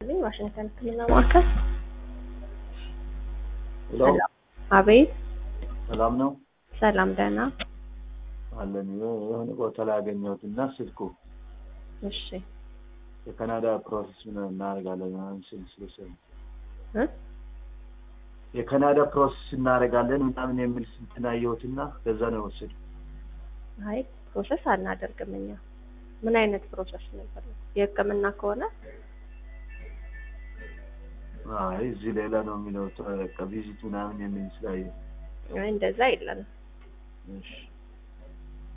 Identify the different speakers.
Speaker 1: ይስጥልኝ። ዋሽንግተን ሕክምና ማዕከል።
Speaker 2: ሄሎ
Speaker 1: ሰላም። አቤት።
Speaker 2: ሰላም ነው
Speaker 1: ሰላም፣ ደህና።
Speaker 2: አለን። የሆነ ቦታ ላይ ያገኘሁት እና ስልኩ
Speaker 1: እሺ
Speaker 2: የካናዳ ፕሮሰስ ምን እናደርጋለን ምናምን ስል ስለሰሙ
Speaker 1: እ
Speaker 2: የካናዳ ፕሮሰስ እናደርጋለን ምናምን የሚል ስንትን አየሁትና ከዛ ነው የወሰዱ።
Speaker 1: አይ ፕሮሰስ አናደርግም እኛ። ምን አይነት ፕሮሰስ ነው የፈለጉት? የህክምና ከሆነ
Speaker 2: አይ እዚህ ሌላ ነው የሚለው በቃ ቪዚት ምናምን የሚል ስላየሁ
Speaker 1: አይ እንደዛ የለንም።
Speaker 2: እሺ